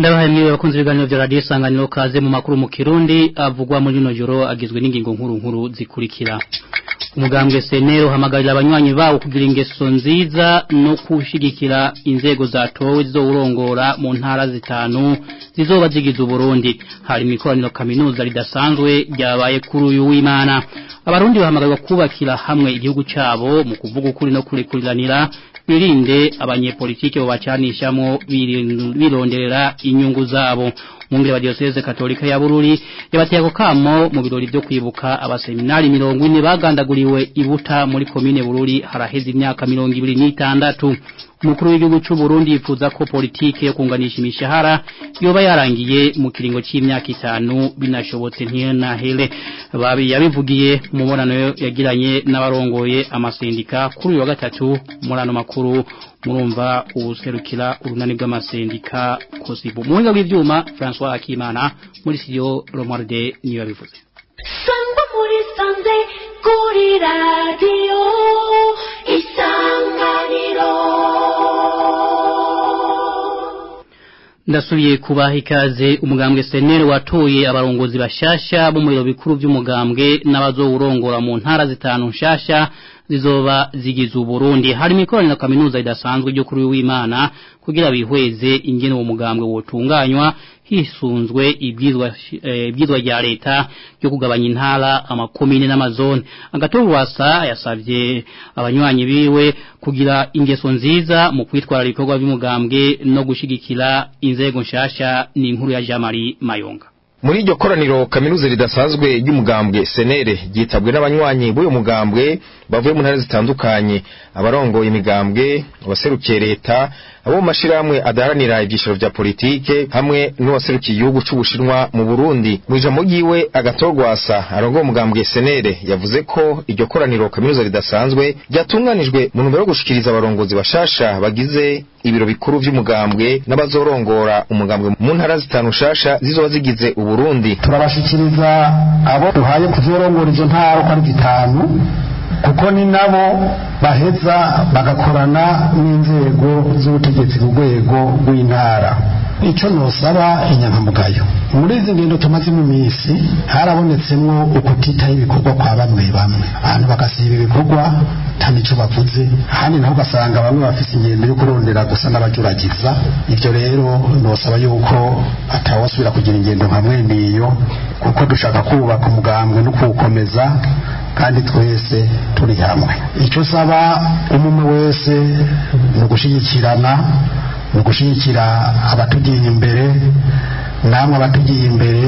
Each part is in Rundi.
ndabahaye mwiwe bakunze ibiganiro vya radio isanganiro kaze mu makuru mu Kirundi avugwa muri no joro agizwe n'ingingo nkuru nkuru zikurikira umugambwe senero hamagarira abanywanyi bawo kugira ingeso nziza no kushigikira inzego zatowe zizowurongora mu ntara zitanu zizoba zigize Burundi hari mikoraniro kaminuza ridasanzwe ryabaye kuri uyu w'Imana abarundi bahamagarirwa kubakira hamwe igihugu cabo mu kuvuga ukuri no kurikuriranira birinde abanyepolitike babacanishamo bironderera inyungu zabo mungire wa diocese katolika ya Bururi yabateye ako kamo mu birori byo kwibuka abaseminari 40 bagandaguriwe ibuta muri komine Bururi haraheze imyaka 26 Mukuru w'igihugu cy'u Burundi yifuza ko politike yo kunganisha imishahara yoba yarangiye mu kiringo cy'imyaka itanu binashobotse ntiyanahele babi yabivugiye mu mubonano yagiranye n'abarongoye amasendika kuri uyu wa gatatu murano makuru murumva ubuserukira urunani bw'amasendika kosibu mu buhinga bw'ivyuma François Akimana muri studio Romualde niyo yabivuze Sangwa muri sanze kuri radio isanganiro ndasubiye kubaha ikaze umugambwe senere watoye abarongozi bashasha bo mu biro bikuru by'umugambwe n'abazowurongora mu ntara zitanu nshasha zizoba zigize uburundi hari mikoraniro kaminuza idasanzwe ryo kuri w'Imana kugira bihweze ingene uwo mugambwe wotunganywa hisunzwe ibyizwa ibyizwa rya leta ryo kugabanya intara amakomine n'amazone agatorwasa yasavye abanywanyi biwe kugira ingeso nziza mu kwitwara ibikorwa by'umugambwe no gushigikira inzego nshasha ni inkuru ya Jean Marie Mayonga muri iryo koraniro kaminuza ridasanzwe ry'umugambwe senere ryitabwe n'abanywanyi b'uyu mugambwe bavuye mu ntara zitandukanye abarongoye imigambwe abaserukiye leta abo mu mashirahamwe adaharanira ibyiciro vya politike hamwe n'uwaserukiye igihugu c'ubushinwa mu Burundi mu ijambo ryiwe agatorwasa arongoye umugambwe senere yavuze ko iryo koraniro kaminuza ridasanzwe ryatunganijwe mu ntumbero yo gushikiriza abarongozi bashasha bagize ibiro bikuru vy'umugambwe n'abazorongora umugambwe mu ntara zitanu shasha zizoba zigize Uburundi turabashikiriza abo duhaye kuzorongora izo ntara uko ari zitanu kuko ni nabo baheza bagakorana n'inzego z'ubutegetsi ku rwego rw'intara icyo nosaba inyankamugayo muri izi ngendo tumaze mu minsi harabonetsemwo ukutitaho ibikorwa kwa bamwe bamwe abantu bagasiba ibikorwa nta nico bavuze ahandi naho ugasanga bamwe bafise ingendo yo kurondera gusa n'abajuragiza ibyo rero nosaba yuko atawasubira kugira ingendo nka mwene iyo kuko dushaka kubaka umugambwe no kuwukomeza kandi twese turi hamwe icyo saba umwe wese ni ugushigikirana ni ugushigikira abatugiye imbere namwe abatugiye imbere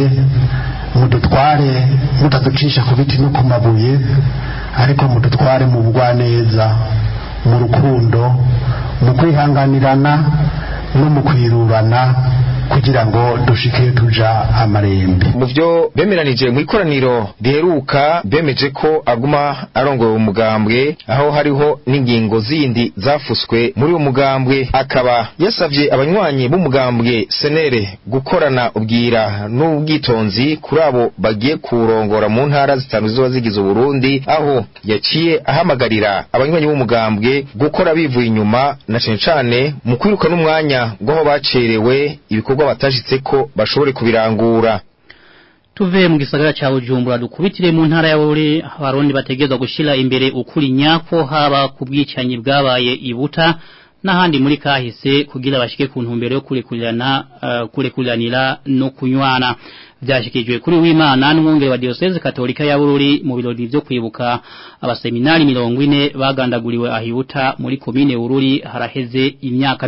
mudutware mutaducisha ku biti no ku mabuye ariko mudutware mu bugwaneza mu rukundo mu kwihanganirana no mu kwirurana kugira ngo dushike tuja amarembe mu byo bemeranije mu ikoraniro riheruka bemeje ko aguma arongoye umugambwe aho hariho n'ingingo zindi zafuswe muri uwo mugambwe akaba yasavye abanywanyi b'umugambwe senere gukorana ubwira n'ubwitonzi kuri abo bagiye kurongora mu ntara zitanu zizoba zigize Burundi aho yaciye ahamagarira abanywanyi b'umugambwe gukora bivuye inyuma na cane cane mu kwiruka n'umwanya gwaho bacerewe ibikorwa batashitse ko bashobore kubirangura tuve mu gisagara cha Bujumbura dukubitire mu ntara ya Bururi abarundi bategezwa gushira imbere ukuri nyako haba kubwicanyi bwabaye ibuta n'ahandi muri kahise kugira bashike ku ntumbero yo kurekurana uh, kurekuranira no kunywana byashikijwe kuri w'Imana n'umwungere wa diocese katolika ya Bururi mu birori byo kwibuka abaseminari 40 bagandaguriwe ahibuta muri komine Bururi haraheze imyaka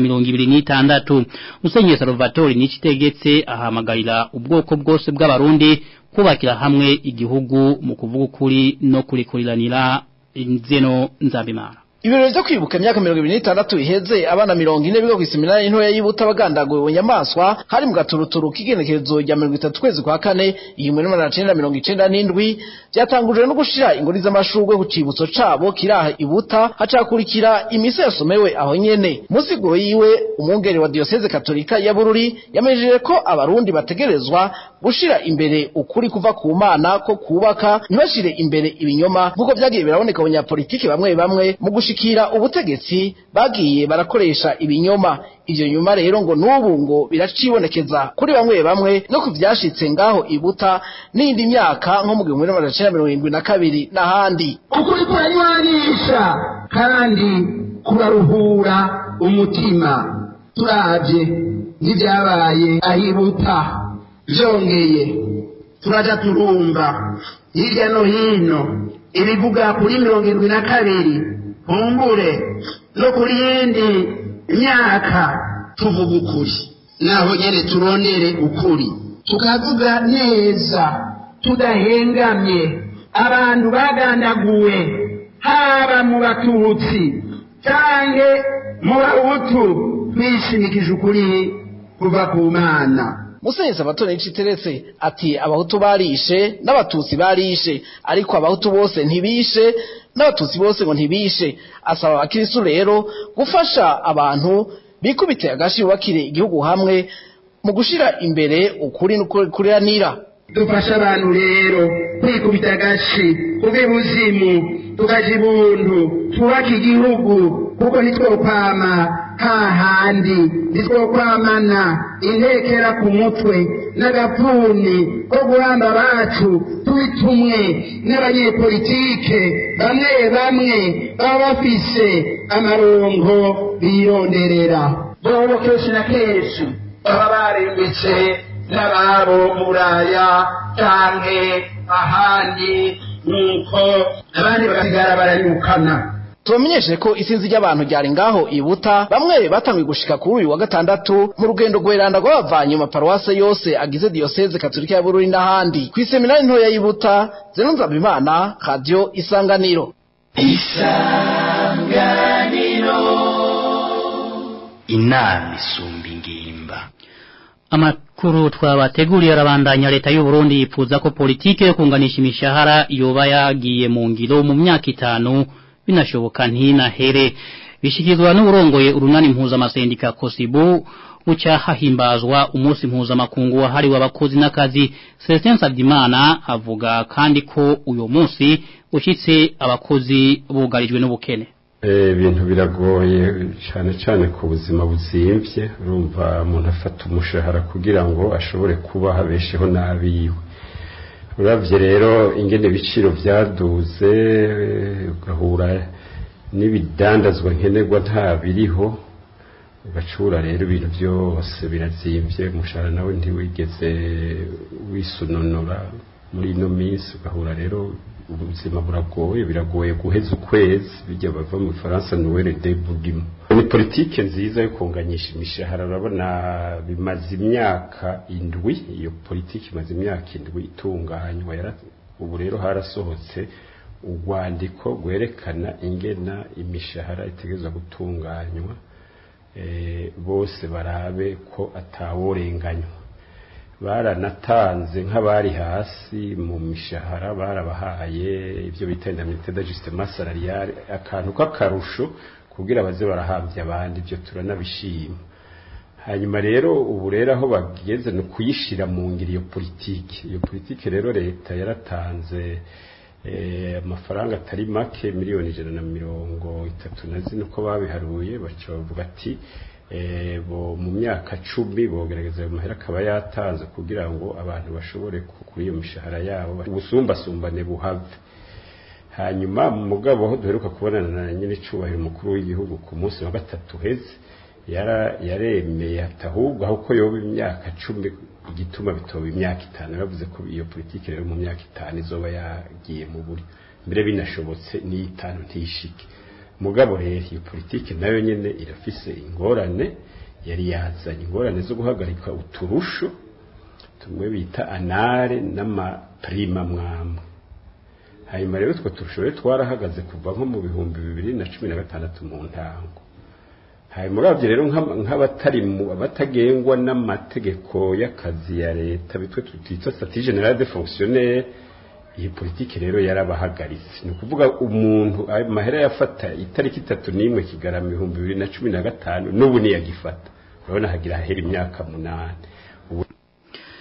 26 Musenyeri Salvatore nikitegetse ahamagarira ubwoko bwose bw'abarundi kubakira hamwe igihugu mu kuvuga ukuri no kurikuriranira inzeno nzabimara Ibirori byo kwibuka imyaka 26 iheze abana 40 biga kw'iseminari ntoya yibuta bagandaguye bunyamaswa hari mu gaturuturu k'igenekerezo rya 30 kwezi kwa kane iyi muri 1997 byatangujwe no gushira ingori z'amashurwe ku cibutso cabo kiraha ibuta hacakurikira imise yasomewe aho nyene musiguro yiwe umwungeri wa diocese katolika ya Bururi yamejeje ko abarundi bategerezwa gushira imbere ukuri kuva ku mana ko kubaka ntibashire imbere ibinyoma nkuko vyagiye biraboneka abanyapolitiki bamwe bamwe mu gushika gushikira ubutegetsi bagiye barakoresha ibinyoma ivyo nyuma rero ngo n'ubu ngo biracibonekeza kuri bamwe bamwe no ku vyashitse ngaho ibuta n'indi myaka nko mu gihumbi n'amajana icenda mirongo irindwi na kabiri n'ahandi ukuri kuranywanisha kandi kuraruhura umutima turavye n'ivyabaye ahibuta vyongeye turaja turumva hirya no hino ibivuga kuri mirongo irindwi na kabiri kumbure no kuri yindi myaka tuvuga ukuri naho nyene turondere ukuri tukavuga neza tudahengamye abantu bagandaguwe haba mu batutsi canke mu bahutu bishimikije ukuri kuva ku mana musenyezi abatoni iciteretse ati abahutu barishe n'abatutsi barishe ariko abahutu bose ntibishe n'abatutsi bose ngo ntibishe asaba abakirisu rero gufasha abantu bikubite agashi bakire igihugu hamwe mu gushira imbere ukuri n'ukuriranira dufashe abantu rero kwikubita agashi kuba ibuzimu tukaja ibuntu twubake igihugu kuko nitwokwama hahandi nitwokwamana intekera ku mutwe n'agapfuni ko guhamba abacu tubitumwe n'abanyepolitike bamwe bamwe baba bafise amarongo bironderera bobo kenshi na kenshi baba barembetse n'ababo mu buraya canke ahandi nuko abandi bagasigara baranyukana tubamenyeshe ko isinzi ry'abantu ryari ngaho ibuta bamwe batangiye gushika kuri uyu wa gatandatu mu rugendo rweranda rw'abavanye mu maparuwase yose agize diyoseze katolika ya bururi n'ahandi ku iseminari ntoya y'ibuta zeno nzabimana radiyo isanganiro inama isumba ingimba Amakuru twabateguriye arabandanya leta y'u Burundi yifuza ko politike yo kunganisha imishahara yoba yagiye mu ngiro mu myaka itanu binashoboka ntinahere bishikizwa n'uburongoye urunani mpuzamasendica Kosibu uca hahimbazwa umunsi mpuzamakungu wahariwe abakozi n'akazi Celestin Sabimana avuga kandi ko uyo munsi ushitse abakozi bugarijwe n'ubukene ibintu biragoye cyane cyane ku buzima buzimvye urumva umuntu afata umushahara kugira ngo ashobore kuba habesheho n'abiwe uravye rero ingene ibiciro vyaduze ugahura n'ibidandazwa nkenerwa nta biriho ugacura rero ibintu byose birazimvye umushahara nawe ntiwigeze wisunonora muri ino minsi ugahura rero ubuzima buragoye biragoye guheza ukwezi bijya bava mu Faransa Noël de Bourguimo ni politike nziza yo kunganyisha imishahara urabona bimaze imyaka indwi iyo politike imaze imyaka indwi itunganywa ubu rero harasohotse urwandiko rwerekana ingena imishahara itegereza gutunganywa bose barabe ko ataworenganywa baranatanze nk'abari hasi mu mishahara barabahaye ibyo bita indemnité d'ajustement salarial akantu k'akarusho kugira baze barahambye abandi ibyo turanabishima hanyuma rero ubu rero aho bageze ni ukuyishira mu ngiro iyo politiki iyo politiki rero leta yaratanze amafaranga atari make miliyoni ijana na mirongo itatu na zine uko babiharuye baca bavuga ati bo mu myaka cumi bogerageza ayo mahera akaba yatanze kugira ngo abantu bashobore kuri iyo mishahara yabo ubusumbasumbane buhave hanyuma mugabo aho duheruka kubonana na nyine icubahiro umukuru w'igihugu ku munsi wa gatatu heze yaremeye ati ahubwo aho ko yoba imyaka cumi igituma bitoba imyaka itanu yaravuze ko iyo politiki rero mu myaka itanu izoba yagiye mu buryo mbere binashobotse n'iy'itanu ntishike mugabo rero iyo politiki nayo nyene irafise ingorane yari yazanye ingorane zo guhagarika uturusho tumwe bita anare n'amaprima mwamwe hanyuma rero utwo turusho rero twarahagaze kuva nko mu bihumbi bibiri na cumi na gatandatu mu ntango hanyuma uravye rero nk'abatari abatagengwa n'amategeko y'akazi ya leta bitwe tutita statut general de fonctionnaire iyi politiki rero yarabahagaritse ni ukuvuga umuntu amahera yafata itariki itatu n'imwe kigarama ibihumbi bibiri na cumi na gatanu n'ubu niyagifata urabona hagira hahera imyaka munani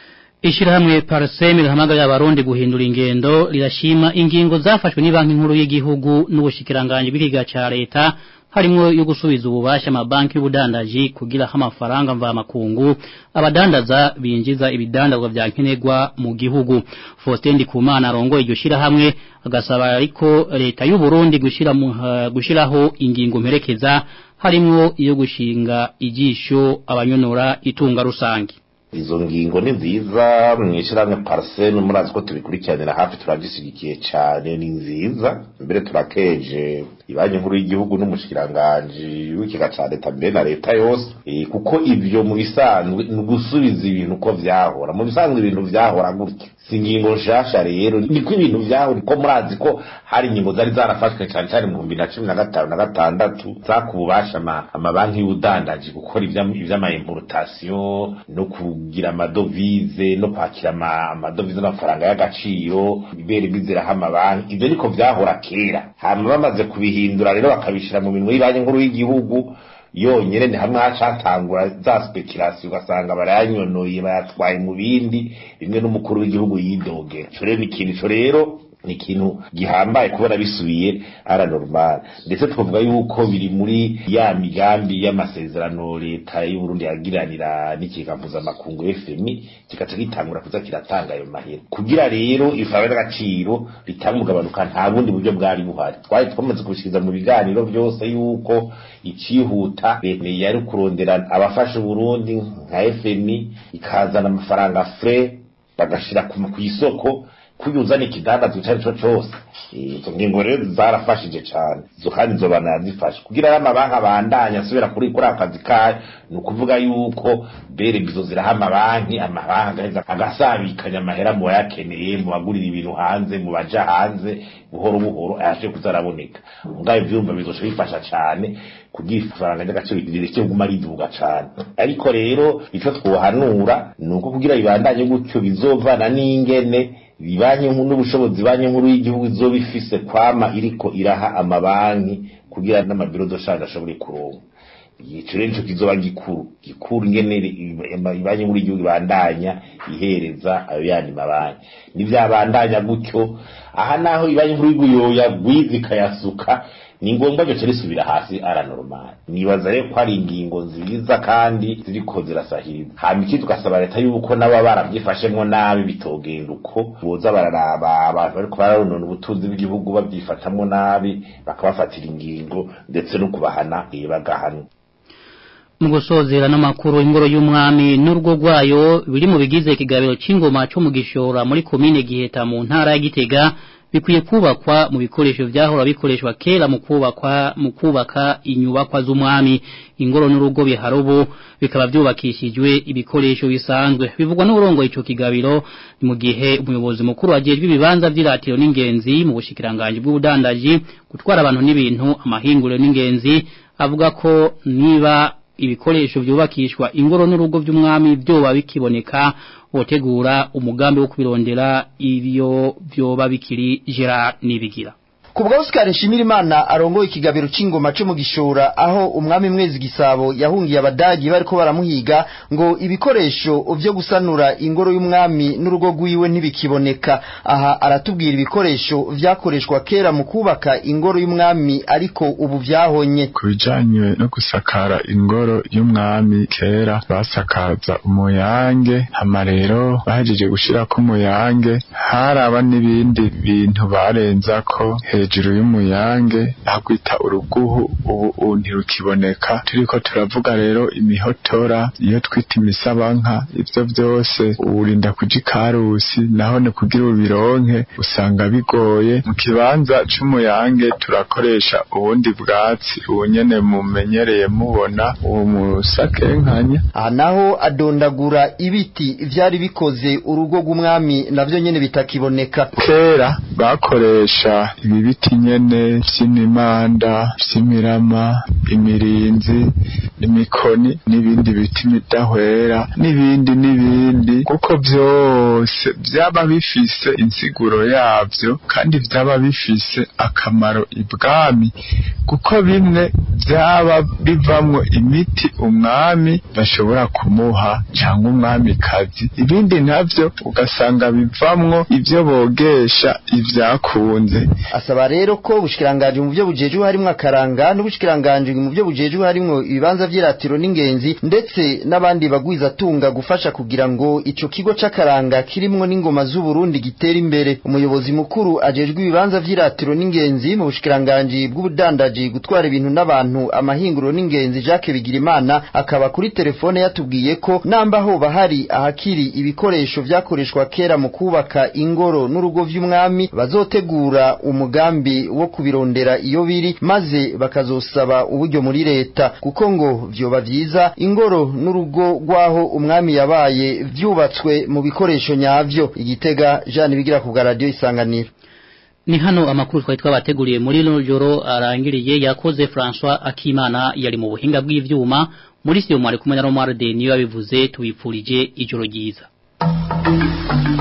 Ishirahamwe Parseme rihamagarira abarundi guhindura ingendo rirashima ingingo zafashwe ni banki nkuru y'igihugu n'ubushikiranganje bw'ikiga ca leta harimo yo gusubiza ububasha amabanki y'ubudandaji kugira amafaranga mva makungu abadandaza binjiza ibidandazwa vya nkenerwa mu gihugu Faustin Ndikumana arongoye iryo shirahamwe agasaba ariko leta y'u Burundi gushira mu uh, gushiraho ingingo mperekeza harimo iyo gushinga ijisho abanyonora itunga rusange izo ngingo ni nziza mwishyiramwe parisene murazi ko tubikurikiranira hafi turabyishyigikiye cyane ni nziza mbere turakeje ibanki nkuru y'igihugu n'umushikiranganji w'ikiga cya leta mbere na leta yose kuko ibyo mu bisanzwe ni ugusubiza ibintu uko vyahora mu bisanzwe ibintu vyahora gutya si ingingo nshasha rero niko ibintu vyahora ko murazi ko hari ingingo zari zarafashwe cyane cyane mu bihumbi na cumi na gatanu na gatandatu zakububasha amabanki y'ubudandaji gukora ivy'amaimportation no kugira amadovize no kwakira amadovize n'amafaranga y'agaciro ibere biziraho amabanki ivyo niko vyahora kera hama bamaze kubihindura rero bakabishira mu minwe y'banki nkuru y'igihugu yonyene ni hamwe hacatangura za speculation ugasanga barayanyonoye bayatwaye mu bindi bimwe n'umukuru w'igihugu yidogera ico rero ni ikintu ico rero ni ikintu gihambaye kubona bisubiye ara normal ndetse twavuga yuko biri muri ya migambi y'amasezerano leta y'u Burundi yagiranira n'ikiga mpuzamakungu FMI kikaca gitangura kuza kiratanga ayo mahera kugira rero ifawe n'agaciro ritanga umugabanuka nta bundi buryo bwari buhari twari twamaze kubishikiriza mu biganiro byose yuko icihuta leta yari kurondera abafasha Burundi nka FMI ikazana amafaranga frais bagashira ku isoko kuyuzana ikidandazwa icyo ari cyo cyose izo ngingo rero zarafashije cyane izo kandi izo banazifashe kugira ngo amabanki abandanye asubira kuri kuri akazi kayo ni ukuvuga yuko bere bizo ziraha amabanki amabanki agasabikanya amahera mu bayakeneye mu bagurira ibintu hanze mu baja hanze buhoro buhoro ayashe kuzaraboneka ubwayo byumva bizosha bifasha cyane kugira ifaranga ry'agaciro rireke kuguma riduga cyane ariko rero icyo twohanura ni uko kugira bibandanye gutyo bizovana n'ingene banki n'ubushobozi banki nkuru y'igihugu izoba ifise kwama iriko iraha amabanki kugira n'amabiro doshanje ashobore kuronka ico rero nico kizoba gikuru gikuru ingene banki nkuru y'igihugu ibandanya ihereza ayo yandi mabanki nivyabandanya gutyo aha naho ibanki nkuru y'igihugu yoyagwiza ikayasuka ni ngombwa cyo risubira hasi ara normal nibaza rero ko ari ingingo nziza kandi ziriko zirasahiriza hama iki tugasaba leta yuko nabo barabyifashemwo nabi bitogenda uko boza bararaba abantu bariko bararonona ubutunzi bw'igihugu babyifatamwo nabi bakabafatira ingingo ndetse no kubahana bagahana mu gusozera n'amakuru ingoro y'umwami n'urwo rwayo biri mu bigize ikigabiro cy'ingoma cyo mu gishora muri komine giheta mu ntara ya gitega bikwiye kubakwa mu bikoresho byahora bikoreshwa kera mu kubakwa mu kubaka inyubakwa z'umwami ingoro n'urugo biharobo bikaba byubakishijwe ibikoresho bisanzwe bivugwa n'urongo ico kigabiro mu gihe umuyobozi mukuru ajejwe ibibanza by'iratiro n'ingenzi mu bushikiranganje bw'ubudandaji gutwara abantu n'ibintu amahinguriro n'ingenzi avuga ko niba ibikoresho byubakishwa ingoro n'urugo by'umwami byoba bikiboneka wotegura umugambi wo kubirondera ibyo byoba bikiri Gerard nibigira kubwa Oscar Nshimirimana arongoye ikigabiro c'ingoma cyo mu gishora aho umwami mwezi gisabo yahungiye abadagi bariko baramuhiga ngo ibikoresho vyo gusanura ingoro y'umwami n'urugo rwiwe ntibikiboneka aha aratubwira ibikoresho vyakoreshwa kera mu kubaka ingoro y'umwami ariko ubu vyahonye kubijanye no gusakara ingoro y'umwami kera basakaza umuyange hama rero bahejeje gushirako umuyange haraba n'ibindi bintu barenzako hejuru y'umuyange ahagwita uruguhu ubu ntirukiboneka turiko turavuga rero imihotora iyo twita imisabanka ivyo vyose urinda kuja ikarusi naho ni kugira ubironke usanga bigoye mu kibanza c'umuyange turakoresha ubundi bwatsi ubu nyene mumenyereye mubona uwo musakenkanya aha naho adondagura ibiti vyari bikoze urugo rw'umwami navyo nyene bitakiboneka kera bakoresha ibi biti nyene vy'imimanda vy'imirama imirinzi imikoni n'ibindi biti midahwera n'ibindi n'ibindi kuko vyose vyaba bifise insiguro yavyo kandi vyaba bifise akamaro ibwami kuko bimwe vyaba bivamwo imiti umwami bashobora kumuha cyangwa umwamikazi ibindi navyo ugasanga bivamwo ivyo bogesha ivyakunze asaba rero ko ubushikiranganje mu byo bujejwe harimwo akaranga n'ubushikiranganje mu byo bujejwe harimwo ibibanza vy'iratiro n'ingenzi ndetse n'abandi bagwiza tunga gufasha kugira ngo ico kigo c'akaranga kirimwo n'ingoma z'u Burundi gitera imbere umuyobozi mukuru ajejwe ibibanza vy'iratiro n'ingenzi mu bushikiranganje bw'ubudandaji gutwara ibintu n'abantu amahinguro n'ingenzi Jacques Bigirimana akaba kuri telefone yatubwiye ko namba ho bahari ahakiri ibikoresho vyakoreshwa kera mu kubaka ingoro n'urugo vy'umwami bazotegura umugambi wo kubirondera iyo biri maze bakazosaba uburyo muri leta kuko ngo vyoba vyiza ingoro n'urugo rwaho umwami yabaye vyubatswe mu bikoresho nyavyo igitega Jean bigira ku radio isanganiro Ni hano amakuru twari twabateguriye muri rino joro arangiriye yakoze François Akimana yari mu buhinga bw'ivyuma muri siyo mwari kumwe na Romuald niyo yabivuze tubipfurije ijoro ryiza